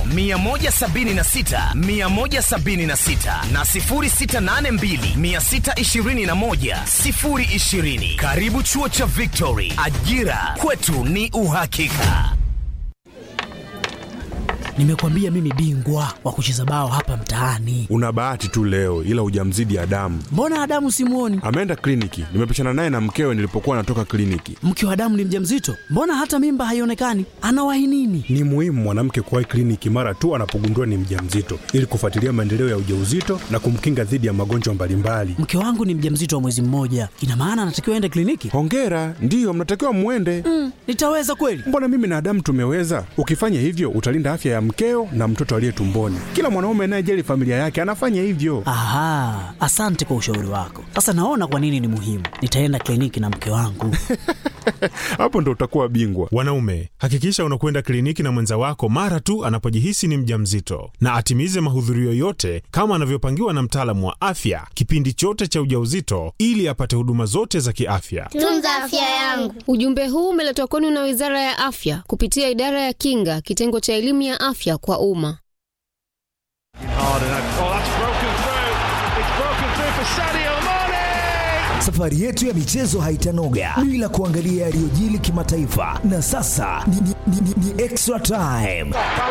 176 176 na 0682 621 020. Karibu chuo cha Victory, ajira kwetu ni uhakika. Nimekwambia mimi bingwa wa kucheza bao hapa mtaani. Una bahati tu leo, ila hujamzidi Adamu. Mbona Adamu simuoni? Ameenda kliniki, nimepishana naye na mkewe nilipokuwa natoka kliniki. Mke wa Adamu ni mjamzito, mbona hata mimba haionekani? Anawahi nini? Ni muhimu mwanamke kuwahi kliniki mara tu anapogundua ni mjamzito ili kufuatilia maendeleo ya ujauzito na kumkinga dhidi ya magonjwa mbalimbali. Mke wangu ni mjamzito wa mwezi mmoja, ina maana anatakiwa aende kliniki? Hongera, ndiyo mnatakiwa mwende. Mm, nitaweza kweli? Mbona mimi na Adamu tumeweza? Ukifanya hivyo utalinda afya ya mkeo na mtoto aliye tumboni. Kila mwanaume anayejali familia yake anafanya hivyo. Aha, asante kwa ushauri wako. Sasa naona kwa nini ni muhimu. Nitaenda kliniki na mke wangu. Hapo ndo utakuwa bingwa. Wanaume, hakikisha unakwenda kliniki na mwenza wako mara tu anapojihisi ni mjamzito, na atimize mahudhurio yote kama anavyopangiwa na mtaalamu wa afya kipindi chote cha ujauzito, ili apate huduma zote za kiafya. Tunza afya yangu. Ujumbe huu umeletwa kwenu na Wizara ya Afya kupitia Idara ya Kinga, kitengo cha elimu ya afya kwa umma. Safari yetu ya michezo haitanoga bila kuangalia yaliyojili kimataifa, na sasa ni, ni, ni, ni, ni extra time.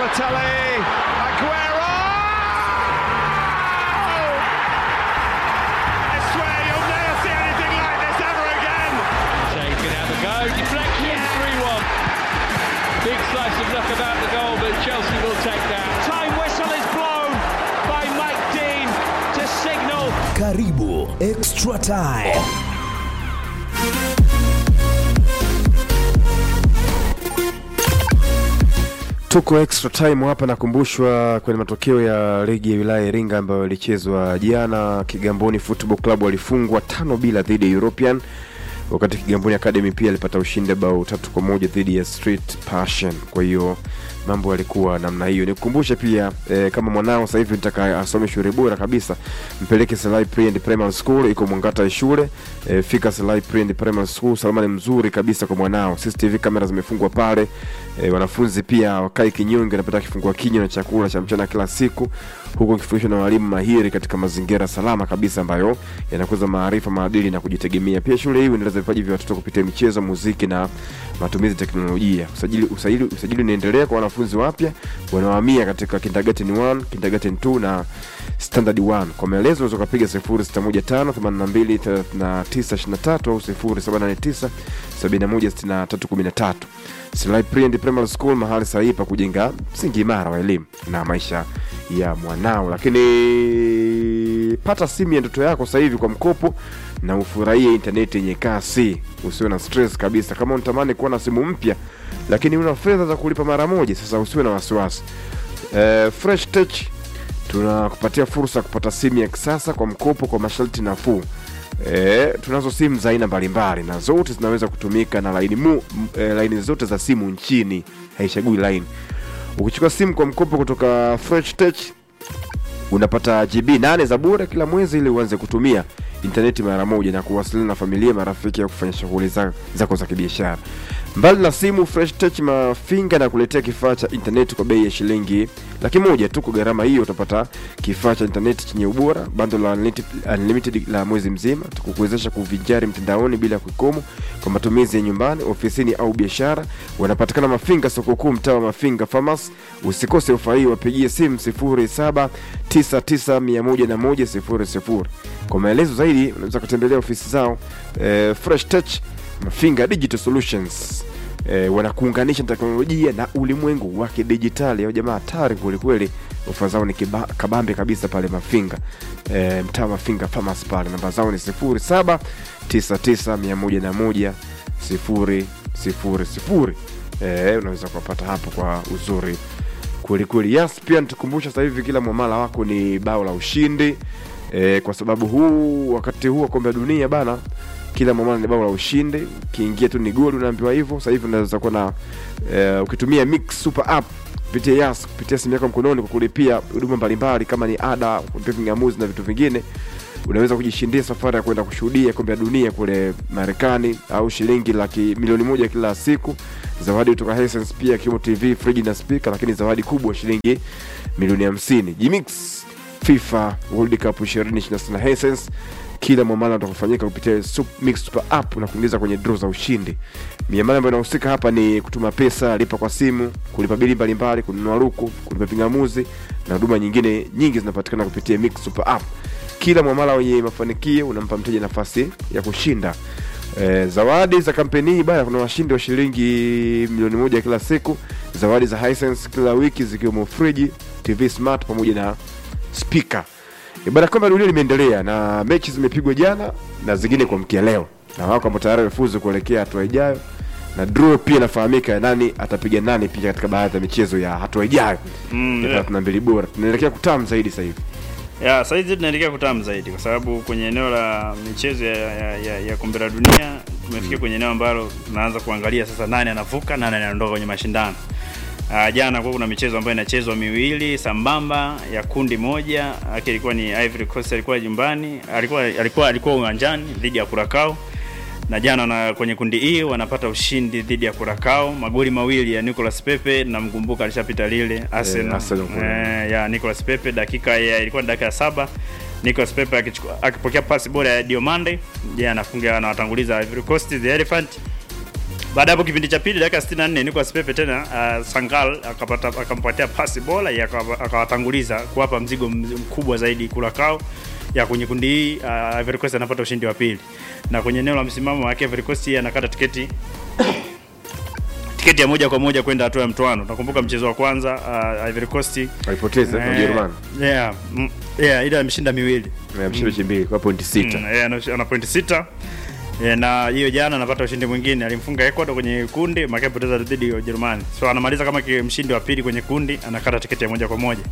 Karibu extra time. Tuko extra time hapa, nakumbushwa kwenye matokeo ya ligi ya wilaya ya Iringa ambayo ilichezwa jana. Kigamboni Football Club walifungwa tano bila dhidi ya European, wakati Kigamboni Academy pia alipata ushindi bao tatu kwa moja dhidi ya Street Passion. Kwa hiyo mambo yalikuwa namna hiyo. Nikukumbushe pia eh, kama mwanao sasa hivi nitaka asome shule bora kabisa, mpeleke Selai Pre and Primary School, iko Mwangata ya shule eh, fika Selai Pre and Primary School, salama ni mzuri kabisa kwa mwanao. CCTV kamera zimefungwa pale eh, wanafunzi pia wakai kinyonge, wanapata kifungua kinywa na chakula cha mchana kila siku, huku wakifundishwa na walimu mahiri katika mazingira salama kabisa ambayo yanakuza maarifa, maadili na kujitegemea. Pia shule hii inaendeleza vipaji vya watoto kupitia michezo, muziki na matumizi ya teknolojia. Usajili, usajili, usajili unaendelea kwa wanafunzi wapya wanaohamia katika kindergarten 1, kindergarten 2 na standard 1. Kwa maelezo unaweza kupiga 0615823923 au 0789716313. Silai Pre and Primary School, mahali sahihi pa kujenga msingi imara wa elimu na maisha ya mwanao. Lakini pata simu ya ndoto yako sasa hivi kwa mkopo na ufurahie intaneti yenye kasi, usiwe na stress kabisa. Kama unatamani kuwa na simu mpya lakini una fedha za kulipa mara moja, sasa usiwe na wasiwasi. Uh, Fresh Tech tunakupatia fursa ya kupata simu ya kisasa kwa mkopo kwa masharti nafuu. E, tunazo simu za aina mbalimbali na zote zinaweza kutumika na laini, mu, e, laini zote za simu nchini, haichagui laini. Ukichukua simu kwa mkopo kutoka Fresh Tech unapata GB 8 za bure kila mwezi ili uanze kutumia intaneti mara moja na kuwasiliana na familia, marafiki au kufanya shughuli zako za kibiashara. Mbali na simu, Fresh Tech Mafinga na kuletea kifaa cha intaneti kwa bei ya shilingi laki moja tu. Kwa gharama hiyo utapata kifaa cha intaneti chenye ubora, bando la unlimited, unlimited la mwezi mzima, tukukuwezesha kuvinjari mtandaoni bila kikomo kwa matumizi ya nyumbani, ofisini au biashara. Wanapatikana Mafinga, soko kuu, mtaa wa Mafinga Farmers. Usikose ofa hii, wapigie simu 0799101000. Kwa maelezo zaidi unaweza kutembelea ofisi zao eh, Fresh Tech Mafinga Digital Solutions e, wanakuunganisha na teknolojia na ulimwengu wa kidijitali. Au jamaa hatari kwelikweli, ofa zao ni kiba, kabambe kabisa pale Mafinga e, mtaa Mafinga Farmers pale. Namba zao ni 07 99 101 000 e, unaweza kuwapata hapo kwa uzuri kwelikweli. Yes, pia nitukumbusha sasa hivi kila mwamala wako ni bao la ushindi e, kwa sababu huu wakati huu wa kombe la dunia bana kila mwamala ni bao la ushindi. Ukiingia tu ni goli, unaambiwa hivyo. Sasa hivi unaweza kuwa na uh, ukitumia Mix Super App kupitia Yas kupitia simu yako mkononi kwa kulipia huduma mbalimbali kama ni ada, kulipia vingamuzi na vitu vingine unaweza kujishindia safari ya kwenda kushuhudia kombe la dunia kule Marekani au shilingi laki milioni moja kila siku, zawadi kutoka Hisense pia ikiwemo TV, friji na speaker, lakini zawadi kubwa shilingi milioni 50. Jimix FIFA World Cup 2026 Hisense kila mwamala utakofanyika kupitia Sup- Mix Super App na kuingiza kwenye draw za ushindi. Miamala ambayo inahusika hapa ni kutuma pesa, lipa kwa simu, kulipa bili mbalimbali, kununua luku, kulipa vingamuzi na huduma nyingine nyingi zinapatikana kupitia Mix Super App. Kila mwamala wenye mafanikio unampa mteja nafasi ya kushinda E, zawadi za kampeni hii bana, kuna washindi wa shilingi milioni moja kila siku, zawadi za Hisense kila wiki zikiwemo friji, TV smart pamoja na speaker. E, bana, kombe la dunia limeendelea na mechi zimepigwa jana na zingine kuamkia leo, na wako ambao tayari wamefuzu kuelekea hatua ijayo, na draw pia inafahamika ya nani atapiga nani pia katika baadhi ya michezo ya hatua ijayo Mm, ya yeah. 32 bora. Tunaelekea kutamu zaidi sasa hivi. ya saizi tunaelekea kutamu zaidi kwa sababu kwenye eneo la michezo ya, ya, ya, ya kombe la dunia tumefikia kwenye eneo ambalo tunaanza kuangalia sasa nani anavuka nani anaondoka kwenye mashindano Uh, jana kwa kuna michezo ambayo inachezwa miwili sambamba ya kundi moja yake ilikuwa ni Ivory Coast alikuwa nyumbani alikuwa alikuwa alikuwa uwanjani dhidi ya Curacao na jana na kwenye kundi hii wanapata ushindi dhidi ya Curacao magoli mawili ya Nicolas Pepe na mkumbuka alishapita lile Arsenal Arsenal kule. eh, ya Nicolas Pepe dakika ya ilikuwa ni dakika ya saba Nicolas Pepe akichukua- akipokea pasi bora ya Diomande je anafunga anawatanguliza Ivory Coast the Elephant baada ya hapo kipindi cha pili dakika 64 Nicolas Pepe tena uh, Sangal akapata akampatia pasi bora ya akawa- akawatanguliza kuwapa mzigo mz- mkubwa zaidi Curacao ya kwenye kundi hii uh, Ivory Coast anapata ushindi wa pili na kwenye eneo la msimamo wake Ivory Coast yeye anakata tiketi tiketi ya moja kwa moja kwenda hatua ya mtoano. Nakumbuka mchezo wa kwanza uh, Ivory Coast Walipoteza na eh, Ujerumani. yeah, mm, yeah, ila ameshinda miwili Ameshinda mechi mbili kwa pointi sita. Mm, eh, ana- ana pointi sita Eh, na hiyo jana anapata ushindi mwingine, alimfunga Ecuador kwenye kundi maka poteza dhidi ya Ujerumani, so anamaliza kama ki- mshindi wa pili kwenye kundi, anakata tiketi ya moja kwa moja.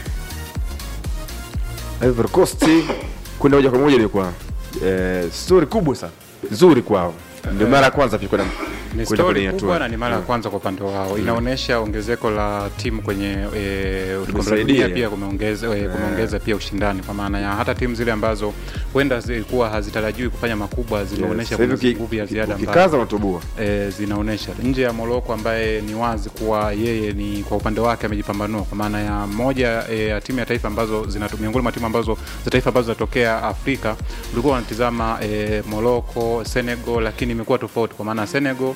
Ivory Coast kwenda moja kwa moja ilikuwa eh, story kubwa sana nzuri kwao, ndio mara ya kwanza pia kwenda Ni kwenda kwenye stori kubwa hatua. na ni mara ya Mm. kwanza kwa upande wao. Inaonyesha ongezeko la timu kwenye e, kombe la Tumesaidia. dunia pia kumeongeza e, kumeongeza pia ushindani kwa maana ya hata timu zile ambazo huenda zilikuwa hazitarajiwi kufanya makubwa zimeonyesha Sasa hivi kuna uki- nguvu ya ziada ambayo ukikaza unatoboa. e, zinaonyesha nje ya Morocco ambaye ni wazi kuwa yeye ni kwa upande wake amejipambanua kwa maana ya moja e, ya timu ya taifa ambazo zinatu- miongoni mwa timu ambazo za taifa ambazo zinatokea Afrika ulikuwa wanatizama e, Morocco, Senegal, lakini imekuwa tofauti kwa maana Senegal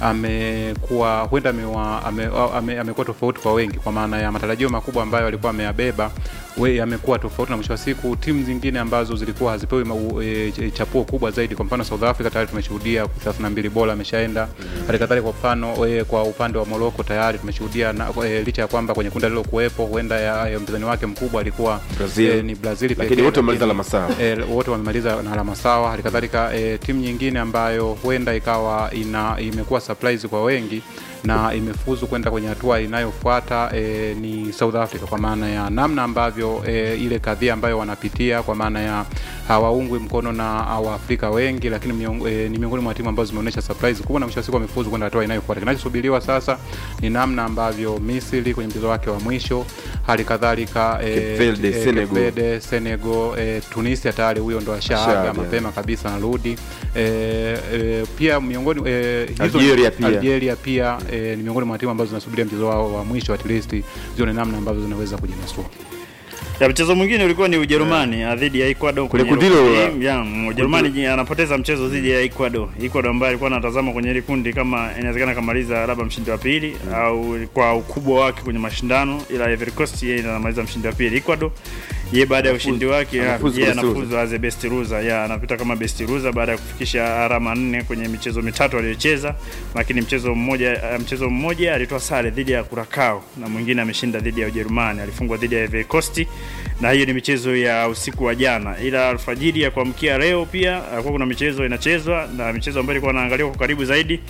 amekuwa huenda amewa- ame- ame- amekuwa tofauti kwa wengi kwa maana ya matarajio makubwa ambayo alikuwa ameyabeba we yamekuwa tofauti na mwisho wa siku timu zingine ambazo zilikuwa hazipewi mau- e, ch- chapuo kubwa zaidi kwa mfano South Africa tayari tumeshuhudia 32 bora ameshaenda hali kadhalika kwa mfano e, kwa upande wa Morocco tayari tumeshuhudia na, e, licha ya kwamba kwenye kundi alilokuwepo huenda ya, ya mpinzani wake mkubwa alikuwa Brazil. e, ni Brazil Lakini pekee, wote wamemaliza lakini- alama sawa. e, wote wamemaliza na alama sawa. Hali kadhalika e, timu nyingine ambayo huenda ikawa ina imekuwa surprise kwa wengi na imefuzu kwenda kwenye hatua inayofuata e, ni South Africa kwa maana ya namna ambavyo e, ile kadhia ambayo wanapitia kwa maana ya hawaungwi mkono na Waafrika wengi, lakini miong, e, ni miongoni mwa timu ambazo zimeonyesha surprise kubwa na mwisho wa siku wamefuzu kwenda hatua inayofuata. Kinachosubiriwa sasa ni namna ambavyo Misri kwenye mchezo wake wa mwisho, hali kadhalika e, Cape Verde, e, Cape Senegal. Verde, Senegal, e, Tunisia tayari huyo ndo ashaaga Ashaaga. mapema kabisa narudi. E, e, pia miongoni e, hizo- Algeria pia. Algeria pia e, ni miongoni mwa timu ambazo zinasubiria mchezo wao wa mwisho at least zione namna ambavyo zinaweza kujinasua. Ya mchezo mwingine ulikuwa ni Ujerumani yeah. dhidi ya Ecuador Kule kwenye kundi hilo kundi- la- ya, mm, Ujerumani ji- anapoteza mchezo dhidi ya Ecuador. Ecuador ambaye alikuwa anatazama kwenye ile kundi kama inawezekana kamaliza labda mshindi wa pili au kwa ukubwa wake kwenye mashindano, ila Ivory Coast yeye anamaliza mshindi wa pili. Ecuador yeye baada ya ushindi wake ya, anafuzu yeye kama best anafuzu as a best loser, ya anapita kama best loser baada ya kufikisha alama nne kwenye michezo mitatu aliyocheza, lakini mchezo mmoja eh, mchezo mmoja alitoa sare dhidi ya Curacao na mwingine ameshinda dhidi ya Ujerumani, alifungwa dhidi ya Ivory Coast na hiyo ni michezo ya usiku wa jana, ila alfajiri ya kuamkia leo pia alikuwa kuna michezo inachezwa na michezo ambayo ilikuwa inaangaliwa kwa karibu zaidi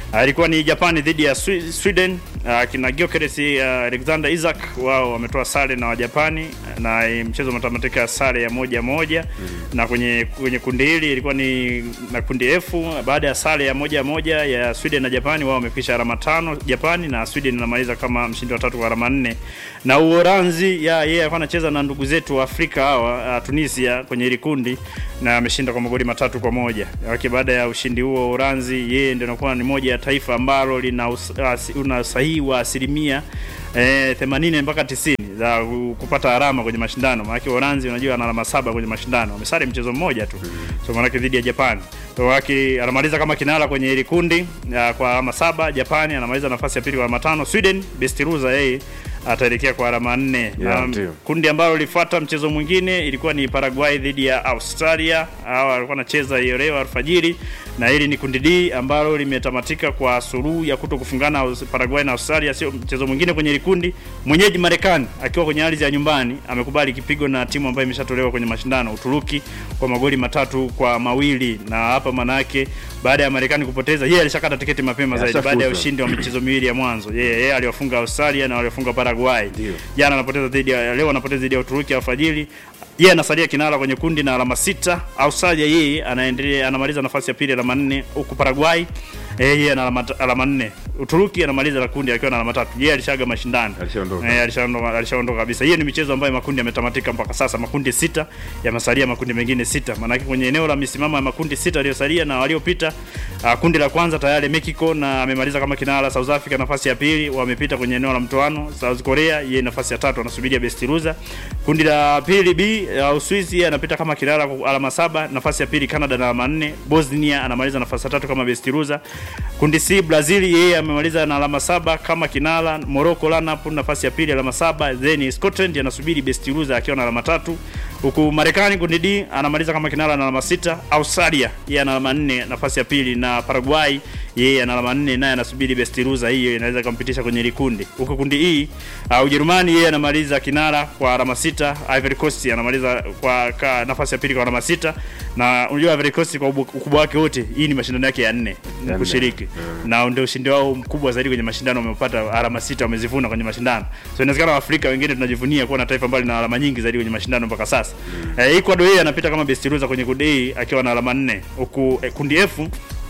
Uh, ilikuwa ni Japani dhidi ya Swi- Sweden. Uh, kina Gyökeres uh, Alexander Isaac wao wametoa sare na Wajapani na eh, mchezo umetamatika sare ya moja moja na kwenye kwenye kundi hili ilikuwa ni na kundi F baada ya sare ya moja moja ya Sweden na Japani wao wamefikisha alama tano Japani na Sweden inamaliza kama mshindi wa tatu kwa alama nne na Uholanzi ya yeye alikuwa anacheza na ndugu zetu wa Afrika hawa uh, Tunisia kwenye hili kundi na ameshinda kwa magoli matatu kwa moja. Lakini baada ya ushindi huo Uholanzi yeye ndio anakuwa ni moja ya taifa ambalo lina us, uh, una sahihi wa asilimia eh, 80 mpaka 90 za ku- kupata alama kwenye mashindano. Maana Uholanzi unajua ana alama saba kwenye mashindano. Wamesare mchezo mmoja tu. So maana dhidi ya Japan. So waki anamaliza kama kinara kwenye hili kundi uh, kwa alama saba. Japani anamaliza nafasi ya pili kwa alama tano. Sweden best loser yeye ataelekea kwa alama nne. Yeah, Na ndio. kundi ambalo lilifuata mchezo mwingine ilikuwa ni Paraguay dhidi ya Australia. Hawa walikuwa wanacheza hiyo leo alfajiri, na hili ni kundi D ambalo limetamatika kwa suluhu ya kuto kufungana Aus- Paraguay na Australia. Sio mchezo mwingine kwenye hili kundi. Mwenyeji Marekani akiwa kwenye ardhi ya nyumbani amekubali kipigo na timu ambayo imeshatolewa kwenye mashindano Uturuki kwa magoli matatu kwa mawili, na hapa manake baada ya Marekani kupoteza, yeye alishakata tiketi mapema Yeah, zaidi baada ya ashafuta. ushindi wa michezo miwili ya mwanzo. Yeye yeye aliwafunga Australia na waliwafunga Paraguay. Jana anapoteza dhidi ya leo anapoteza dhidi ya Uturuki alfajiri. Yeye anasalia kinara kwenye kundi na alama sita. Australia yeye anaendelea anamaliza nafasi ya pili alama nne huku Paraguay eh, yeye ana alama alama nne. Uturuki anamaliza la kundi akiwa na alama tatu. Yeye alishaga mashindano. Alishaondoka. Eh, alishaondoka alishaondoka kabisa. Hiyo ni michezo ambayo makundi yametamatika mpaka sasa. Makundi sita yamesalia makundi mengine sita. Maana kwenye eneo la misimamo ya makundi sita yaliyosalia na waliopita uh, kundi la kwanza tayari Mexico na amemaliza kama kinara. South Africa nafasi ya pili wamepita kwenye eneo la mtoano. South Korea yeye nafasi ya tatu anasubiria best loser. Kundi la pili B uh, Uswisi yeye anapita kama kinara kwa alama saba. Nafasi ya pili Canada na alama nne. Bosnia anamaliza nafasi ya tatu kama best loser. Kundi C Brazil yeye amemaliza na alama saba kama kinara. Morocco lineup nafasi ya pili alama saba. Then Scotland anasubiri best loser akiwa na alama tatu. Huku Marekani kundi D anamaliza kama kinara na alama sita. Australia yeye ana alama nne nafasi ya pili, na Paraguay yeye ana alama nne naye anasubiri best loser, hiyo inaweza kumpitisha kwenye ile kundi. Huku kundi E uh, Ujerumani yeye anamaliza kinara kwa alama sita. Ivory Coast anamaliza kwa ka, nafasi ya pili kwa alama sita, na unajua Ivory Coast kwa ubu- ukubwa wake wote, hii ni mashindano yake ya nne nne. kushiriki na ndio ushindi wao mkubwa zaidi kwenye mashindano, wamepata alama sita, wamezivuna kwenye mashindano. So inawezekana Afrika wengine tunajivunia kuwa na taifa ambalo lina alama nyingi zaidi kwenye mashindano mpaka sasa. Eh, Ecuador yeye anapita kama best loser kwenye kundi A akiwa na alama nne, huku eh, kundi F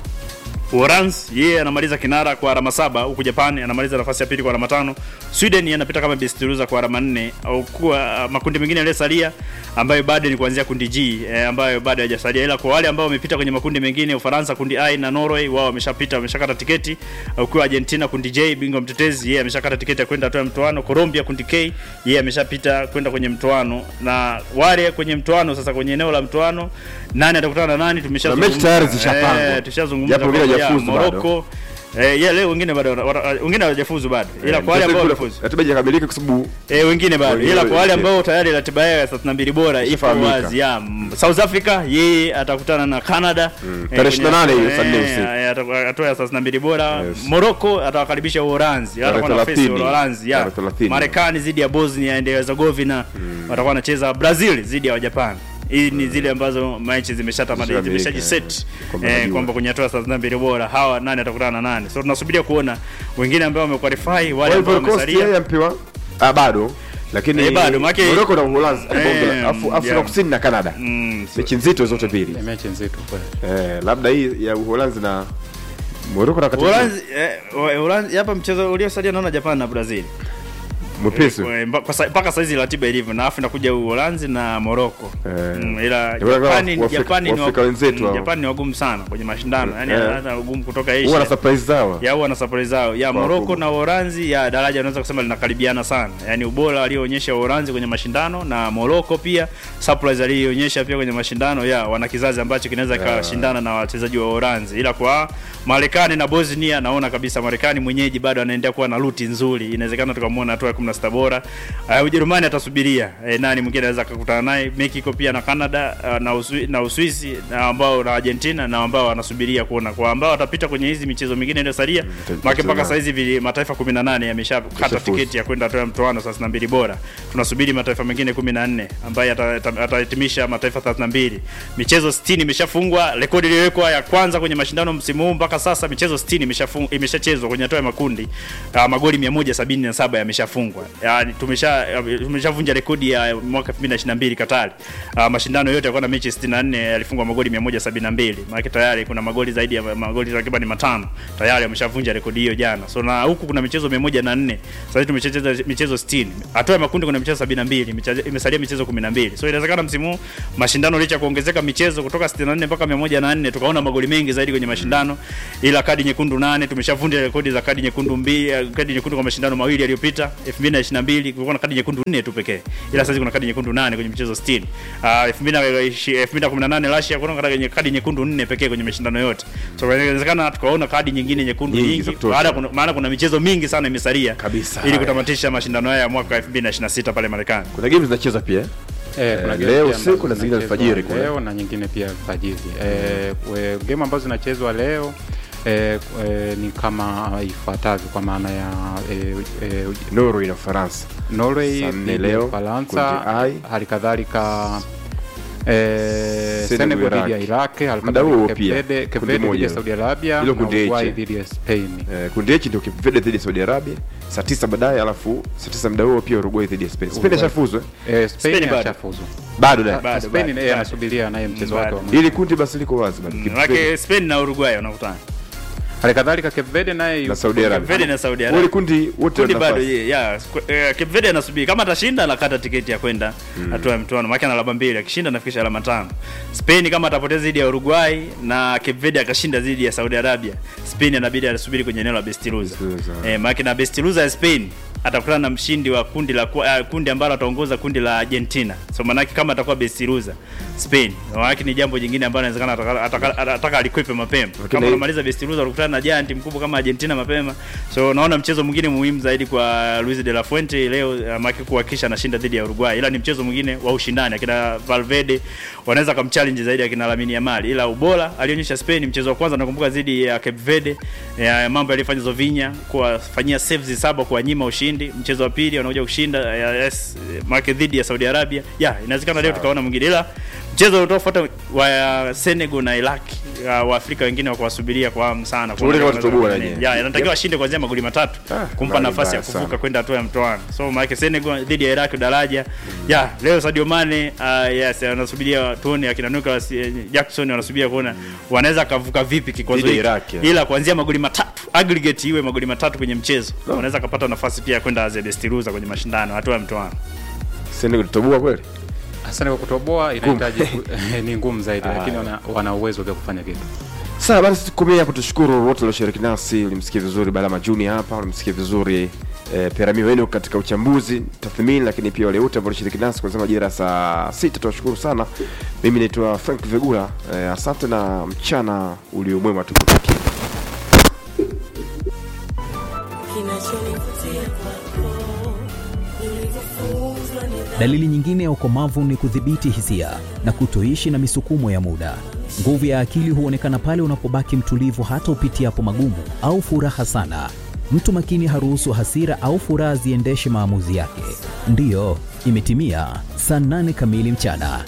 Uholanzi yeye anamaliza kinara kwa alama saba huku Japan anamaliza nafasi ya pili kwa alama tano. Sweden yeye anapita kama best loser kwa alama nne au kuwa uh, makundi mengine yaliyosalia ambayo bado ni kuanzia kundi G eh, ambayo bado hajasalia, ila kwa wale ambao wamepita kwenye makundi mengine, Ufaransa kundi I na Norway wao wameshapita, wameshakata tiketi. Ukiwa Argentina kundi J, bingwa mtetezi, yeye ameshakata tiketi ya kwenda hatua ya mtoano. Colombia kundi K, yeye ameshapita kwenda kwenye mtoano, na wale kwenye mtoano sasa, kwenye eneo la mtoano, nani atakutana na nani? Tumeshazungumza mechi tayari zishapangwa. eh, tushazungumza Japo wengine kwamba ya hawajafuzu bado. Morocco Eh, yeah, leo wengine bado wana- wengine hawajafuzu bado. Ila kwa wale ambao wamefuzu. ratiba haijakamilika kwa sababu Eh, wengine bado. Wengine Ila kwa wale wengine. ambao tayari ratiba yao ya 32 bora ipo Ishafahamika. wazi. Ya, mm, South Africa yeye atakutana na Canada eh, tarehe kwenye 28 hiyo, hatua- saa nne eh, usiku. eh, atakuwa- hatua ya 32 bora. Yes. Morocco atawakaribisha Uholanzi. Tarehe Atakuwa na face 30. Uholanzi. Ya. Tarehe 30. Marekani dhidi ya Bosnia and Herzegovina. Watakuwa wanacheza Brazil dhidi ya Japan. Hii ni zile ambazo mechi zimeshatamada Zishakamilika, zimeshajiset kwamba eh, najua. kwamba kwenye hatua ya 32 bora hawa nani atakutana na nani. So tunasubiria kuona wengine ambao wamequalify, wale ambao Ivory Coast yeye wamesalia. ampewa ah, bado lakini Eh, bado, maana yake- Morocco na Uholanzi Eh, bonge la- Afu- Afrika yeah. Kusini na Canada Mm, so- mechi nzito zote mbili Ni mechi nzito kweli. eh, labda hii ya Uholanzi na Morocco na katika Uholanzi eh, Uholanzi hapa mchezo uliosalia naona Japan na Brazil. mwepesi Eh, mba- kwa sa- mpaka saizi ratiba ilivyo na afu inakuja Uholanzi na Morocco. Eh. Mm, ila Ndio maana Japani Waafrika- Japani ni Waafrika wa- wenzetu mm, hao. Japani ni wagumu sana kwenye mashindano. Yaani Eh. hata wagumu kutoka huwa na Asia. surprise zao Ya huwa na surprise zao. Ya Kwa Morocco wakubwa. na Uholanzi ya daraja unaweza kusema linakaribiana sana. Yaani ubora alioonyesha Uholanzi kwenye mashindano na Morocco pia surprise aliyoonyesha pia kwenye mashindano ya wana kizazi ambacho kinaweza kashindana na wachezaji wa Uholanzi. Ila kwa Marekani na Bosnia naona kabisa Marekani mwenyeji bado anaendelea kuwa na ruti nzuri. Inawezekana tukamwona hatua ya 16 16 bora. Uh, Ujerumani atasubiria eh, nani mwingine anaweza akakutana naye. Mexico pia na Canada uh, na, Uswi, na Uswisi na ambao na Argentina na ambao wanasubiria kuona kwa ambao watapita kwenye hizi michezo mingine iliyosalia. Maana mpaka sasa hizi vili- mataifa 18 yameshakata Yashafuzu. tiketi ya kwenda hatua ya mtoano 32 bora. Tunasubiri mataifa mengine 14 ambaye ata- ata- atahitimisha mataifa 32. Michezo 60 imeshafungwa, rekodi iliyowekwa ya kwanza kwenye mashindano msimu huu mpaka sasa michezo 60 imeshafungwa imeshachezwa kwenye hatua ya makundi. Uh, magoli 177 yameshafungwa. Yaani tumesha tumeshavunja rekodi ya mwaka 2022 Katari. Uh, mashindano yote yalikuwa na mechi 64 yalifungwa magoli 172. Maana tayari kuna magoli zaidi ya magoli takriban matano tayari ameshavunja rekodi hiyo jana. So na huku kuna michezo 104. Sasa hivi tumecheza michezo 60. Hatua ya makundi kuna michezo 72, michezo- imesalia michezo 12. So inawezekana msimu huu mashindano licha ya kuongezeka michezo kutoka 64 mpaka 104 tukaona magoli mengi zaidi kwenye mashindano, ila kadi nyekundu nane tumeshavunja rekodi za kadi nyekundu mbili, eh, kadi nyekundu kwa mashindano mawili yaliyopita 2022 kulikuwa na kadi nyekundu nne tu pekee, ila sasa hivi kuna kadi nyekundu nane kwenye michezo 60. Ah, 2018 Russia kuna kadi kadi nyekundu nne pekee kwenye mashindano yote. So inawezekana tukaona kadi nyingine nyekundu Nyingi nyingi, za kutosha. baada kuna, maana kuna michezo mingi sana imesalia Kabisa. ili kutamatisha mashindano haya ya mwaka 2026 pale Marekani. kuna game zinacheza pia Eh, kuna Eh, game leo pia ambazo usiku na zingine zinachezwa alfajiri kule. leo na nyingine pia alfajiri. Eh, we- game ambazo zinachezwa leo eh, eh, ni kama ifuatavyo kwa maana ya eh, eh, Norway na Ufaransa Norway Saa nne dhidi ya leo, Ufaransa, kundi I. hali kadhalika eh, Senegal, Senegal dhidi ya Iraq. Iraq, hali Muda huo kadhalika pia, Cape Verde- Cape kundi Verde dhidi moja. ya Saudi Arabia Hilo na kundi H. Uruguay dhidi ya Spain. Eh, kundi H ndio Cape Verde dhidi ya Saudi Arabia saa tisa baadaye, alafu saa tisa muda huo pia Uruguay dhidi ya Spain. Spain Uruguay. ishafuzwa Eh, Spain Spain bado. ashafuzu. bado da Bado, Spain bado, yeye bado. anasubiria naye mchezo Bado. wake wa mwisho. ili kundi basi liko wazi bado. Cape Verde Maana Spain na Uruguay wanakutana. Hali kadhalika Cape Verde naye na yuko- Saudi Cape Arabia. Verde na Saudi Wale Arabia. kundi wote Kundi wana bado nafasi. ye- yeah, sku- eh, Cape Verde anasubiri kama atashinda anakata tiketi ya kwenda hatua ya mtoano. Maana ana alama mbili, akishinda anafikisha alama tano. Spain kama atapoteza dhidi ya Uruguay na Cape Verde akashinda dhidi ya Saudi Arabia, Spain inabidi asubiri kwenye eneo la best loser. Loser. Eh, maana na best loser ya Spain atakutana na mshindi wa kundi la uh, kundi ambalo ataongoza kundi la Argentina. So maanake kama atakuwa best loser Spain, maanake ni jambo jingine ambalo inawezekana ataka- ataka ataka alikwepe mapema. Kama hii- unamaliza best loser ukutana na giant mkubwa kama Argentina mapema. So naona mchezo mwingine muhimu zaidi kwa Luis de la Fuente leo uh, maana kuhakikisha anashinda dhidi ya Uruguay. Ila ni mchezo mwingine wa ushindani. Akina Valverde wanaweza kumchallenge zaidi akina Lamine Yamal. Ila ubora alionyesha Spain mchezo wa kwanza nakumbuka dhidi ya Cape Verde ya mambo yaliyofanya Zovinya kuwafanyia saves saba kwa nyima ushindi. Mchezo wa pili wanakuja kushinda ya, yes, maana dhidi ya Saudi Arabia. Yeah, inawezekana leo tukaona mwingine. Ila mchezo utafuata wa Senegal na Iraq uh, Waafrika wengine wakuwasubiria kwa hamu sana. Tuone kama tutatoboa Kuona- wenyewe. Yeah, inatakiwa ashinde kuanzia magoli matatu Ah, kumpa mbali nafasi ya mbaya kuvuka sana. kwenda hatua ya mtoano. So maana Senegal dhidi ya Iraq daraja. Yeah, leo Sadio Mane uh, yes anasubiria tuone akina Nicolas eh, Jackson wanasubiria kuona wanaweza kavuka vipi kikwazo Dhidi ya hiki. Iraq, yeah. Ila kuanzia magoli matatu aggregate iwe magoli matatu kwenye mchezo. Wanaweza kapata nafasi pia ya kwenda as a best loser kwenye mashindano hatua ya mtoano. Senegal tutoboa kweli Asante kwa kutoboa inahitaji ni ngumu zaidi, lakini wana, wana uwezo wa kufanya kitu. Sawa basi, tukomea hapo. Tushukuru wote walioshiriki nasi. Ulimsikia vizuri Balama Junior hapa, ulimsikia vizuri eh, Perami wenu katika uchambuzi, tathmini, lakini pia wale wote ambao walishiriki nasi kuanzia majira ya saa sita. Tunashukuru sana. Mimi naitwa Frank Vegula. Eh, asante na mchana uliomwema tukutakia. Dalili nyingine ya ukomavu ni kudhibiti hisia na kutoishi na misukumo ya muda. Nguvu ya akili huonekana pale unapobaki mtulivu hata upitiapo magumu au furaha sana. Mtu makini haruhusu hasira au furaha ziendeshe maamuzi yake. Ndiyo, imetimia saa nane kamili mchana.